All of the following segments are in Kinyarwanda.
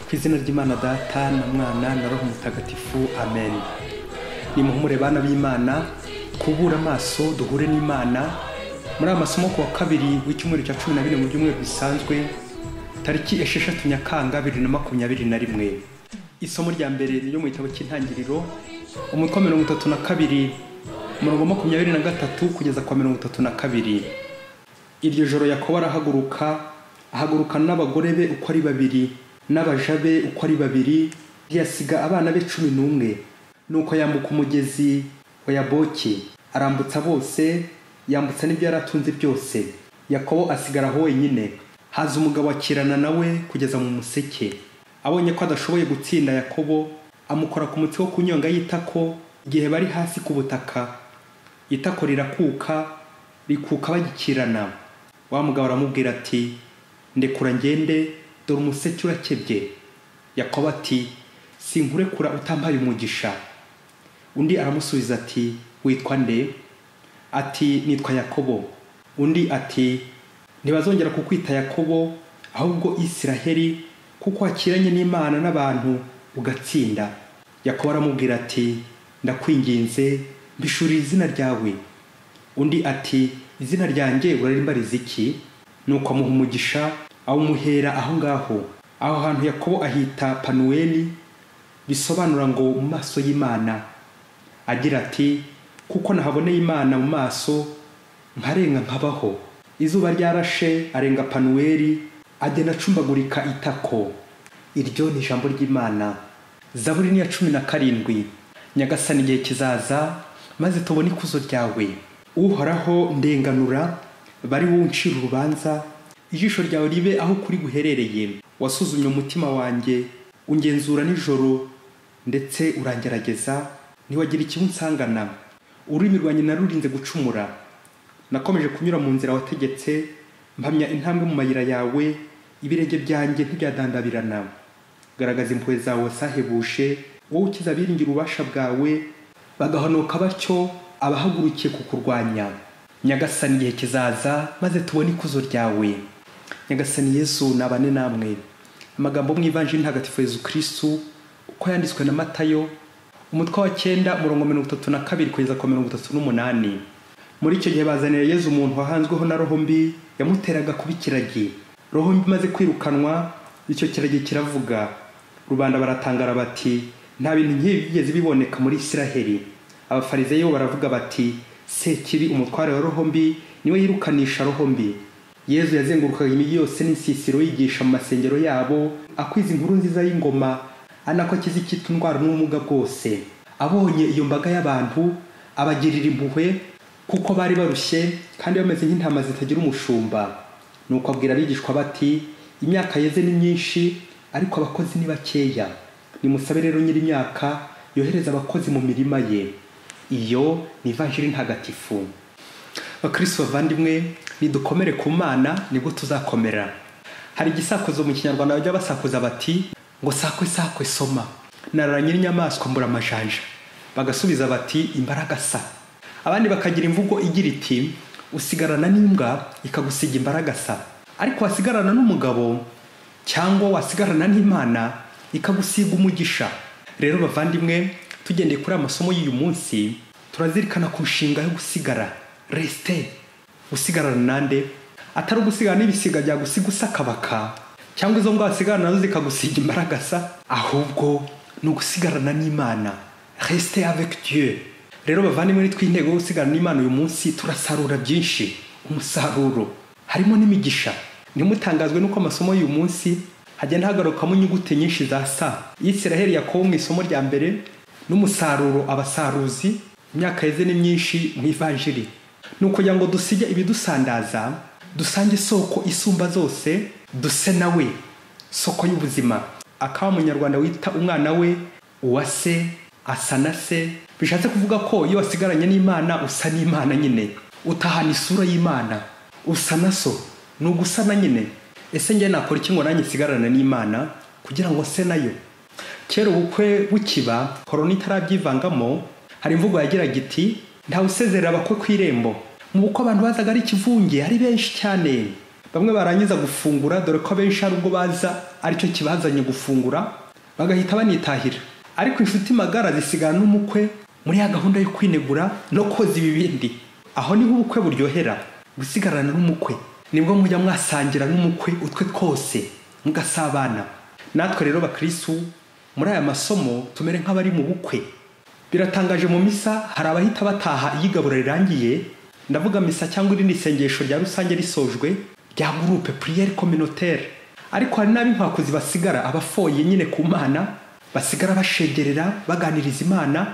ku izina ry'imana data na mwana na roho mutagatifu amen nimuhumure bana b'imana kubura amaso duhure n'imana muri aya masomo ku wa kabiri w'icyumweru cya cumi na bine mu byumweru bisanzwe tariki esheshatu nyakanga bibiri na makumyabiri na rimwe isomo rya mbere ryo mu gitabo cy'intangiriro umutwe wa mirongo itatu na kabiri umurongo wa makumyabiri na gatatu kugeza kwa mirongo itatu na kabiri iryo joro yakobo arahaguruka ahagurukana n'abagore be uko ari babiri n'abaja be uko ari babiri ntiyasiga abana be cumi n'umwe nuko yambuka umugezi wa yaboki arambutsa bose yambutsa n'ibyo yari atunze byose yakobo asigara aho wenyine haza umugabo akirana nawe kugeza mu museke abonye ko adashoboye gutsinda yakobo amukora ku mutsi wo ku nyonga y'itako igihe bari hasi ku butaka itako rirakuka rikuka bagikirana wa mugabo aramubwira ati ndekura ngende dore umuseke urakebye yakobo ati sinkurekura utampaye umugisha undi aramusubiza ati witwa nde ati nitwa yakobo undi ati ntibazongera kukwita yakobo ahubwo isiraheli kuko wakiranye n'imana n'abantu ugatsinda yakobo aramubwira ati ndakwinginze mbishurira izina ryawe undi ati izina ryanjye urarimbariza iki nuko amuha umugisha awumuhera aho ngaho aho hantu yakobo ahita panuweli bisobanura ngo mu maso y'imana agira ati kuko nahaboneye imana mu maso nkarenga nkabaho izuba ryarashe arenga panuweli agenda acumbagurika itako iryo ni ijambo ry'imana zaburi ni iya cumi na karindwi nyagasani igihe kizaza maze tubone ikuzo ryawe uhoraho ndenganura bari wowe uncira urubanza ijisho ryawe ribe aho kuri guherereye wasuzumye umutima wanjye ungenzura nijoro ndetse urangerageza ntiwagira ikibi unsangana ururimi rwanjye narurinze gucumura nakomeje kunyura mu nzira wategetse mpamya intambwe mu mayira yawe ibirenge byanjye ntibyadandabirana garagaza impuhwe zawe wasahebuje wowe ukiza abiringira ububasha bwawe bagahonoka batyo abahagurukiye kukurwanya nyagasani igihe kizaza maze tubone ikuzo ryawe nyagasani yesu nabane namwe amagambo mu ivanjiri ntagatifu yezu kirisitu uko yanditswe na matayo umutwe wa cyenda umurongo mirongo itatu na kabiri kugeza ku mirongo itatu n'umunani muri icyo gihe bazanira yezu umuntu wahanzweho na roho mbi yamuteraga kuba ikiragi roho mbi imaze kwirukanwa icyo kiragi kiravuga rubanda baratangara bati nta bintu nk'ibi bigeze biboneka muri isiraheli abafarizeyo baravuga bati sekibi umutware wa roho mbi niwe yirukanisha roho mbi yezu yazengurukaga imijyi yose n'insisiro yigisha mu masengero yabo akwiza inkuru nziza y'ingoma anako akiza icyitwa indwara n'ubumuga bwose abonye iyo mbaga y'abantu abagirira impuhwe kuko bari barushye kandi bameze nk'intama zitagira umushumba nuko abwira abigishwa bati imyaka yeze ni myinshi ariko abakozi ni bakeya nimusabe rero nyir'imyaka yohereza abakozi mu mirima ye iyo ni ivanjiri ntagatifu bakristo bavandimwe nidukomere ku mana nibwo tuzakomera hari igisakuzo mu kinyarwanda bajya basakuza bati ngo sakwe sakwe soma narara nyir'inyamaswa mbura amajanja bagasubiza bati imbaraga sa abandi bakagira imvugo igira iti usigarana n'imbwa ikagusiga imbaraga sa ariko wasigarana n'umugabo cyangwa wasigarana n'imana ikagusiga umugisha rero bavandimwe tugendeye kuri amasomo y'uyu munsi turazirikana ku nshinga yo gusigara resite gusigarana nande atari ugusigana n'ibisiga byagusiga usakabaka cyangwa izo mbwa wasigarana nazo zikagusiga imbaragasa ahubwo ni ugusigarana n'imana resite avec dieu rero bavandimwe nitwe intego yo gusigarana n'imana uyu munsi turasarura byinshi umusaruro harimo n'imigisha ntimutangazwe n'uko amasomo y'uyu munsi hagenda hagarukamo inyuguti nyinshi za sa isiraheli yakobo mu isomo rya mbere n'umusaruro abasaruzi imyaka yeze ni myinshi mu ivanjiri ni ukugira ngo dusige ibidusandaza dusange isoko isumba zose duse nawe soko y'ubuzima akaba umunyarwanda wita umwana we uwase asa na se bishatse kuvuga ko iyo wasigaranye n'imana usa n'imana nyine utahana isura y'imana usa na so ni ugusana nyine ese njye nakora iki ngo nanjye nsigarane n'imana kugira ngo se nayo kera ubukwe bukiba korona itarabyivangamo hari imvugo yagiraga iti ntawe usezerera abakwe ku irembo mu bukwe abantu bazaga ari ikivunge ari benshi cyane bamwe barangiza gufungura dore ko abenshi hari ubwo baza aricyo kibazanye gufungura bagahita banitahira ariko inshuti magara zisigana n'umukwe muri ya gahunda yo kwinegura no koza ibibindi aho niho ubukwe buryohera gusigarana n'umukwe nibwo mujya mwasangira n'umukwe utwe twose mugasabana natwe rero bakirisitu muri aya masomo tumere nk'abari mu bukwe biratangaje mu misa hari abahita bataha iyo igaburo rirangiye ndavuga misa cyangwa irindi sengesho rya rusange risojwe rya gurupe puriyeri kominotere ariko hari n'ab'inkwakuzi basigara abafoye nyine ku mana basigara bashegerera baganiriza imana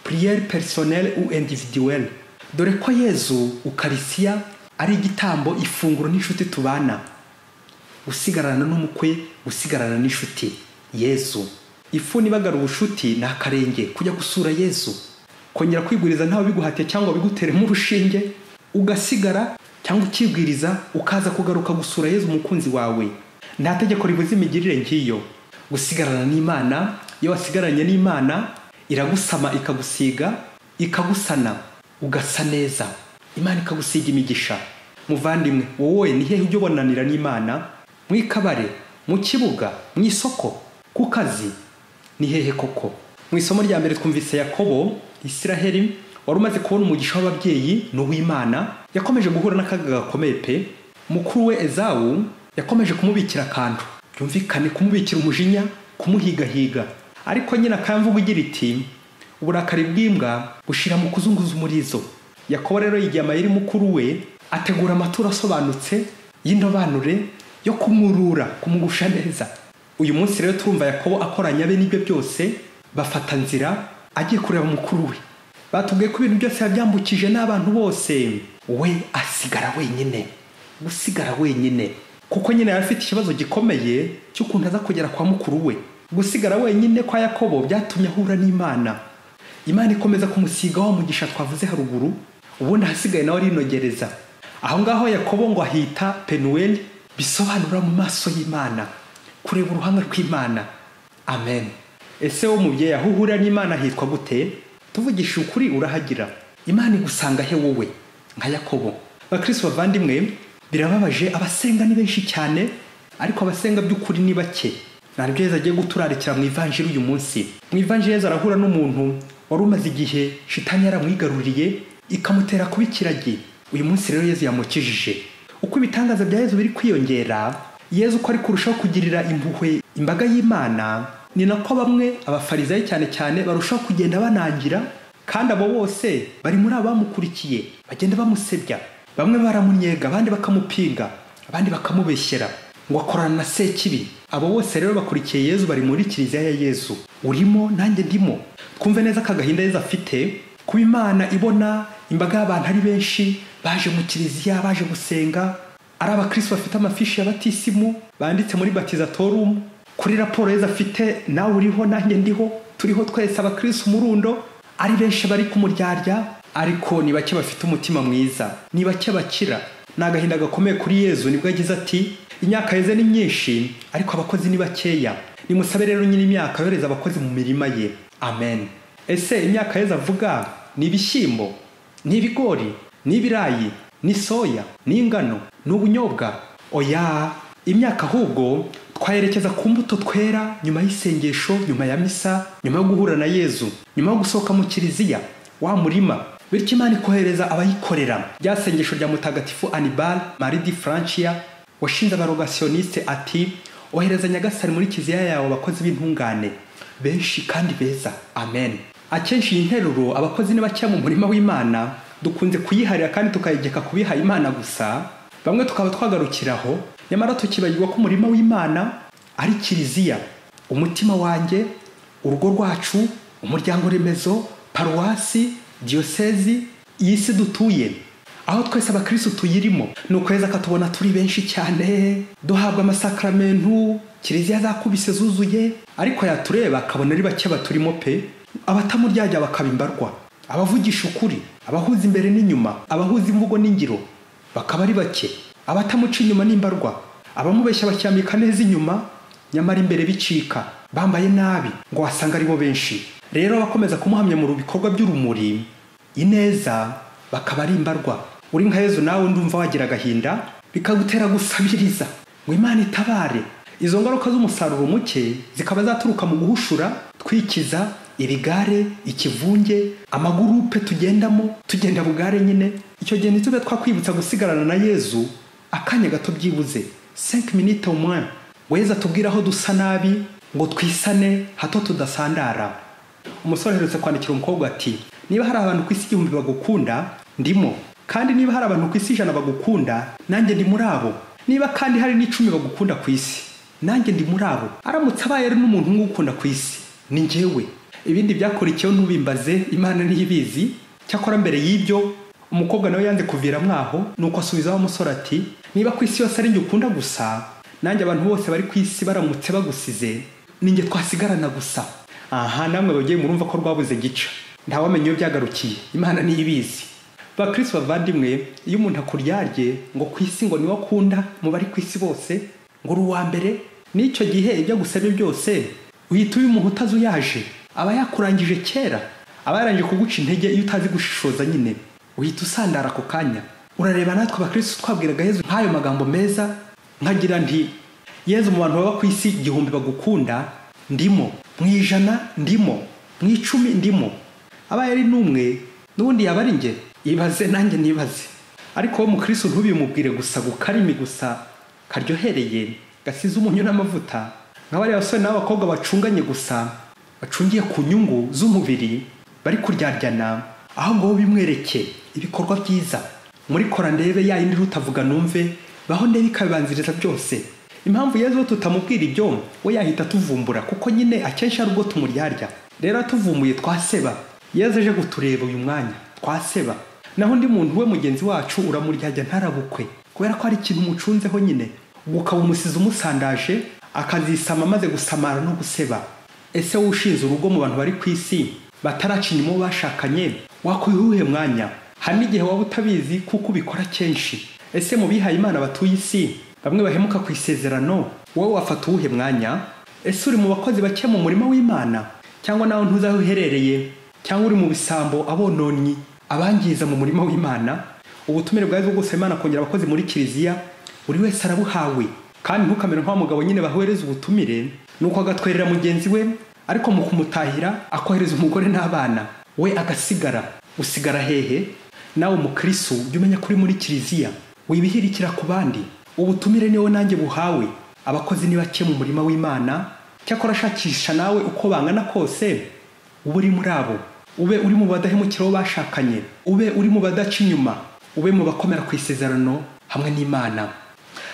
puriyeri perisoneri u individuweri dore ko yezu ukarisiya ari igitambo ifunguro n'inshuti tubana gusigarana n'umukwe gusigarana n'inshuti yezu ifu nibagara ubushuti ni akarenge kujya gusura yezu kongera kwigwiriza ntawe biguhatiye cyangwa biguteremo urushinge ugasigara cyangwa ukibwiriza ukaza kugaruka gusura yezu umukunzi wawe nta tegeko ribuza imigirire ngiyo gusigarana n'imana iyo wasigaranye n'imana iragusama ikagusiga ikagusana ugasa neza imana ikagusiga imigisha muvandimwe wowe ni hehe ujya ubonanira n'imana mu ikabare mu kibuga mu isoko ku kazi ni hehe koko mu isomo rya mbere twumvise yakobo isiraheli wari umaze kubona umugisha w'ababyeyi ni uw'imana yakomeje guhura n'akaga gakomeye pe mukuru we ezawu yakomeje kumubikira akantu byumvikane kumubikira umujinya kumuhigahiga ariko nyine akamvuga igira iti uburakari bw'imbwa bushira mu kuzunguza umurizo yakobo rero yigiye amayeri mukuru we ategura amaturo asobanutse y'indobanure yo kumurura kumugusha neza uyu munsi rero turumva yakobo akoranya be n'ibyo byose bafata nzira agiye kureba mukuru we batubwiye ko ibintu byose yabyambukije n'abantu bose we asigara wenyine gusigara wenyine kuko nyine yari afite ikibazo gikomeye cy'ukuntu aza kugera kwa mukuru we gusigara wenyine kwa yakobo byatumye ahura n'imana imana ikomeza kumusiga wa mugisha twavuze haruguru ubundi ahasigaye nawe arinogereza aho ngaho yakobo ngo ahita penuweli bisobanura mu maso y'imana kureba uruhanga rw'imana amen ese wo mubyeyi aho uhurira n'imana hitwa gute tuvugisha ukuri urahagira imana igusanga he wowe nka yakobo bakirisi bavandimwe birababaje abasenga ni benshi cyane ariko abasenga by'ukuri ni bake ntabwo yeza agiye guturarikira mu ivanjiri uyu munsi mu ivanjiri yeza arahura n'umuntu wari umaze igihe shitani yaramwigaruriye ikamutera kuba ikiragi uyu munsi rero yezu yamukijije uko ibitangaza bya yezu biri kwiyongera yezu uko ari kurushaho kugirira impuhwe imbaga y'imana ni nako bamwe abafarizayi cyane cyane barushaho kugenda banangira kandi abo bose bari muri abamukurikiye bagenda bamusebya bamwe baramunyega abandi bakamupinga abandi bakamubeshyera ngo akorana na sekibi abo bose rero bakurikiye yezu bari muri kiliziya ya yezu urimo nanjye ndimo twumve neza ka gahinda yezu afite kuba imana ibona imbaga y'abantu ari benshi baje mu kiliziya baje gusenga ari abakirisitu bafite amafishi ya batisimu banditse muri batizatorumu kuri raporo yezu afite nawe uriho nanjye ndiho turiho twese abakirisitu umurundo ari benshi bari ku muryarya ariko ni bake bafite umutima mwiza ni bake bakira ni agahinda gakomeye kuri yezu nibwo agize ati imyaka yeze ni myinshi ariko abakozi ni bakeya nimusabe rero nyine imyaka yohereza abakozi mu mirima ye amen ese imyaka yeze avuga ni ibishyimbo ni ibigori ni ibirayi ni soya ni ingano ni ubunyobwa oya imyaka ahubwo twayerekeza ku mbuto twera nyuma y'isengesho nyuma ya misa nyuma yo guhura na yezu nyuma yo gusohoka mu kiliziya wa murima bityo imana ikohereza abayikorera rya sengesho rya mutagatifu anibal maridi francia washinze abarogasiyoniste ati ohereza nyagasani muri kiliziya yawe abakozi b'intungane benshi kandi beza amen akenshi iyi nteruro abakozi ni bakeya mu murima w'imana dukunze kuyiharira kandi tukayigeka kubiha imana gusa bamwe tukaba twagarukiraho nyamara tukibagirwa ko umurima w'imana ari kiliziya umutima wanjye urugo rwacu umuryango remezo paruwasi diyosezi iyi si dutuye aho twese abakirisitu tuyirimo ni ukwezi akatubona turi benshi cyane duhabwa amasakaramentu kiliziya zakubise zuzuye ariko yatureba akabona ari bake baturimo pe abatamuryajya bakaba imbarwa abavugisha ukuri abahuza imbere n'inyuma abahuza imvugo n'ingiro bakaba ari bake abatamuca inyuma n'imbarwa abamubeshya bacyambika neza inyuma nyamara imbere bicika bambaye nabi ngo wasanga aribo benshi rero abakomeza kumuhamya mu bikorwa by'urumuri ineza bakaba ari imbarwa uri nka yezu nawe ndumva wagira agahinda bikagutera gusabiriza ngo imana itabare izo ngaruka z'umusaruro muke zikaba zaturuka mu guhushura twikiza ibigare ikivunge amagurupe tugendamo tugenda bugare nyine icyo gihe ntitube twakwibutsa gusigarana na yezu akanya gato byibuze 5 minutes au moins ngo yezu atubwire aho dusa nabi ngo twisane hato tudasandara umusore aherutse kwandikira umukobwa ati niba hari abantu ku isi igihumbi bagukunda ndimo kandi niba hari abantu ku isi ijana bagukunda nanjye ndi muri abo niba kandi hari n'icumi bagukunda ku isi nanjye ndi muri abo aramutse abaye ari n'umuntu umwe ugukunda ku isi ni njyewe ibindi byakurikiyeho ntubimbaze imana ntibizi cyakora mbere y'ibyo umukobwa nawe yanze kuviramo aho nuko asubizaho umusore ati niba ku isi yose ari njye ukunda gusa nanjye abantu bose bari ku isi baramutse bagusize ninjye twasigarana gusa aha namwe bagiye murumva ko rwabuze gica ntawamenya iyo byagarukiye imana niyo ibizi bakristo bavandimwe iyo umuntu akuryarye ngo ku isi ngo niwe akunda mu bari ku isi bose ngo uri uwa mbere n'icyo gihe ibyo agusabye byose uhita uyu umuntu utazi uyaje aba yakurangije kera aba yarangije kuguca intege iyo utazi gushishoza nyine uhita usandara ako kanya urareba natwe abakristo twabwiraga yezu nk'ayo magambo meza nkagira nti yezu mu bantu baba ku isi igihumbi bagukunda ndimo mu ijana ndimo mu icumi ndimo abaye ari n'umwe n'ubundi yaba ari njye ibaze nanjye nibaze ariko wowe mukristo ntubimubwire gusa gukarimi gusa karyohereye gasize umunyu n'amavuta nk'abariya basore n'abakobwa bacunganye gusa bacungiye ku nyungu z'umubiri bari kuryaryana ahubwo wowe bimwereke ibikorwa byiza muri kora ndebe ya yindi rutavuga numve baho ndebe ikabibanziriza byose impamvu yezu tutamubwira ibyo we yahita tuvumbura kuko nyine akenshi ari ubwo tumuryarya rero tuvumbuye twaseba yezu aje kutureba uyu mwanya twaseba naho undi muntu we mugenzi wacu uramuryajya ntarabukwe kubera ko hari ikintu umucunzeho nyine ubwo ukaba umusizi umusandaje akazisama amaze gusamara no guseba ese wowe ushinze urugo mu bantu bari ku isi bataraca inyuma uwo bashakanye wakwiha uwuhe mwanya hari n'igihe waba utabizi kuko ubikora kenshi ese mu bihaye imana batuye isi bamwe bahemuka ku isezerano wowe wafata uwuhe mwanya ese uri mu bakozi bake mu murimo w'imana cyangwa nawe ntuzi aho uherereye cyangwa uri mu bisambo abononyi abangiza mu murimo w'imana ubutumire bwawe bwo gusaba imana kongera abakozi muri kiliziya buri wese arabuhawe kandi ntukamere nk'uwa mugabo nyine bahohereza ubutumire nuko agatwerera mugenzi we ariko mu kumutahira akohereza umugore n'abana we agasigara usigara hehe nawe mukristo jya umenya ko uri muri kiliziya wibihirikira ku bandi ubutumire niwo nanjye buhawe abakozi ni bake mu murima w'imana cyakora ashakisha nawe uko bangana kose ube uri muri abo ube uri mu badahemukira uwo bashakanye ube uri mu badaca inyuma ube mu bakomera ku isezerano hamwe n'imana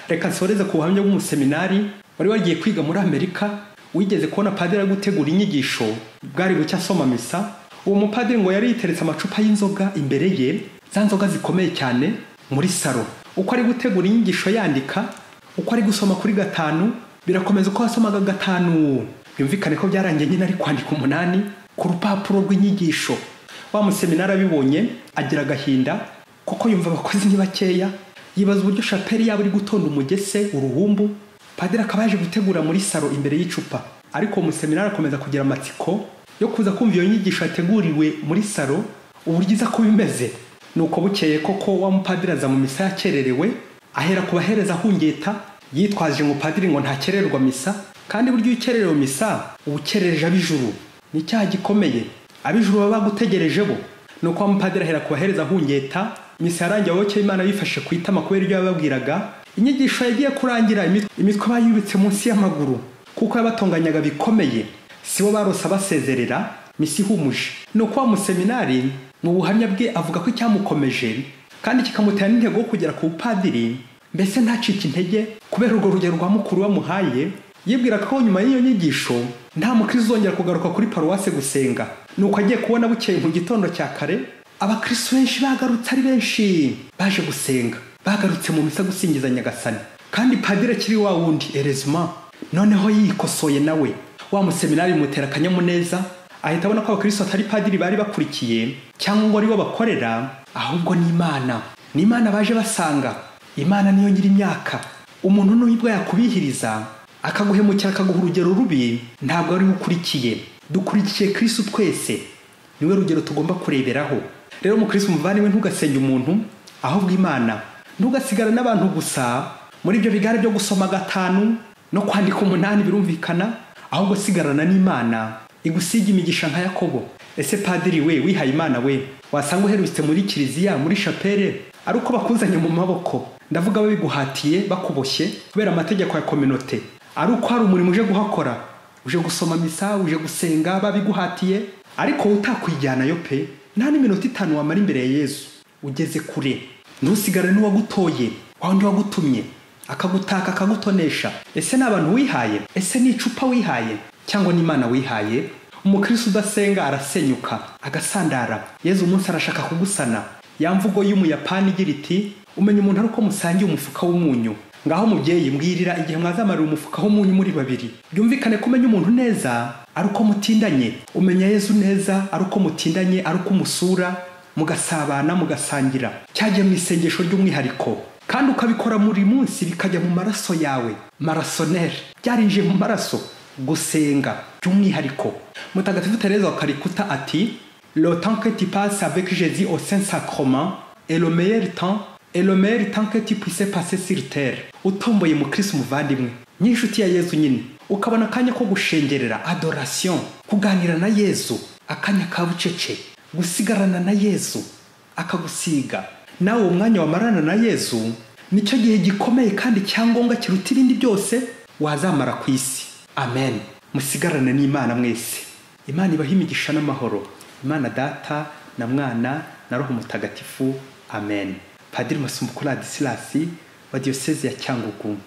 reka nsoreze ku buhamya bw'umuseminari wari wagiye kwiga muri amerika wigeze kubona padiri ari gutegura inyigisho bwari bucya asoma misa uwo mupadiri ngo yari yiteretse amacupa y'inzoga imbere ye za nzoga zikomeye cyane muri salo uko ari gutegura inyigisho yandika uko ari gusoma kuri gatanu birakomeza uko wasomaga gatanu byumvikane ko byarangiye nyine ari kwandika umunani ku rupapuro rw'inyigisho wa museminari abibonye agira agahinda kuko yumva abakozi ni bakeya yibaza uburyo shapeli yaba iri gutonda umugese uruhumbu padiri akaba yaje gutegura muri salo imbere y'icupa ariko uwo museminari akomeza kugira amatsiko yo kuza kumva iyo nyigisho yateguriwe muri salo uburyo iza kuba imeze nuko bukeye koko wa mupadiri aza mu misa yakererewe ahera ku bahereza ahungeta yitwaje ngo padiri ngo ntakererwa misa kandi buryo iyo ukererewe misa uba ukerereje ab'ijuru ni icyaha gikomeye ab'ijuru baba bagutegereje bo nuko wa mupadiri ahera ku bahereza ahungeta misa yarangiye wowe imana bifashe ku itama kubera ibyo yababwiraga inyigisho yagiye kurangira imitwe bayubitse munsi y'amaguru kuko yabatonganyaga bikomeye si bo barose abasezerera misi ihumuje nuko wa museminari mu buhamya bwe avuga ko icyamukomeje kandi kikamutera n'intego yo kugera ku bupadiri mbese ntacike intege kubera urwo rugero rwa mukuru bamuhaye yibwiraga ko nyuma y'iyo nyigisho nta mukristo uzongera kugaruka kuri paruwase gusenga nuko agiye kubona bukeye mu gitondo cya kare abakristo benshi bagarutse ari benshi baje gusenga bagarutse mu misa gusingiza nyagasani kandi padiri akiri wa wundi erezima noneho yikosoye nawe wa museminari bimutera akanyamuneza ahita abona ko abakristo atari padiri bari bakurikiye cyangwa ngo aribo bakorera ahubwo ni imana ni imana baje basanga imana niyo nyiri imyaka umuntu n'uyibwa yakubihiriza akaguhemukira akaguha urugero rubi ntabwo ari ukurikiye dukurikiye kristo twese niwe rugero tugomba kureberaho rero mu kristo umuvandimwe ntugasenye umuntu ahubwo imana ntugasigare n'abantu gusa muri ibyo bigare byo gusoma gatanu no kwandika umunani birumvikana ahubwo sigarana n'imana igusiga imigisha nka yakobo ese padiri we wihaye imana we wasanga uherutse muri kiliziya muri shapere ari uko bakuzanye mu maboko ndavuga babiguhatiye bakuboshye kubera amategeko ya kominote ari uko hari umurimo uje guhakora uje gusoma misa uje gusenga babiguhatiye ariko wowe utakwijyanayo pe nta n'iminota itanu wamara imbere ya yezu ugeze kure ntusigare n'uwagutoye wa wundi wagutumye akagutaka akagutonesha ese ni abantu wihaye ese ni icupa wihaye cyangwa n'imana wihaye umukirisi udasenga arasenyuka agasandara yezu umunsi arashaka kugusana ya mvugo y'umuyapani igira iti umenya umuntu ari uko musangiye umufuka w'umunyu ngaho mubyeyi mbwirira igihe mwazamarira umufuka w'umunyu muri babiri byumvikane ko umenya umuntu neza ari uko mutindanye umenya yezu neza ari uko mutindanye ari uko umusura mugasabana mugasangira cyagiye mu isengesho ry'umwihariko kandi ukabikora buri munsi bikajya mu maraso yawe marasoneri byarinjiye mu maraso gusenga by'umwihariko mutagatifu tereza wa karikuta ati le temps que tu passes avec jésus au saint sacrement est le meilleur temps elomeri tanke tipise pase siritere utomboye mu kirisi umuvandimwe n'inshuti ya yezu nyine ukabona akanya ko gushengerera adorasiyo kuganira na yezu akanya ka bucece gusigarana na yezu akagusiga nawe uwo mwanya wamarana na yezu nicyo gihe gikomeye kandi cyangombwa kiruta ibindi byose wazamara ku isi amen musigarane n'imana mwese imana ibaho imigisha n'amahoro imana data na mwana na roho mutagatifu amen padiri masumbuko radisirasi wa diyoseze ya cyangugu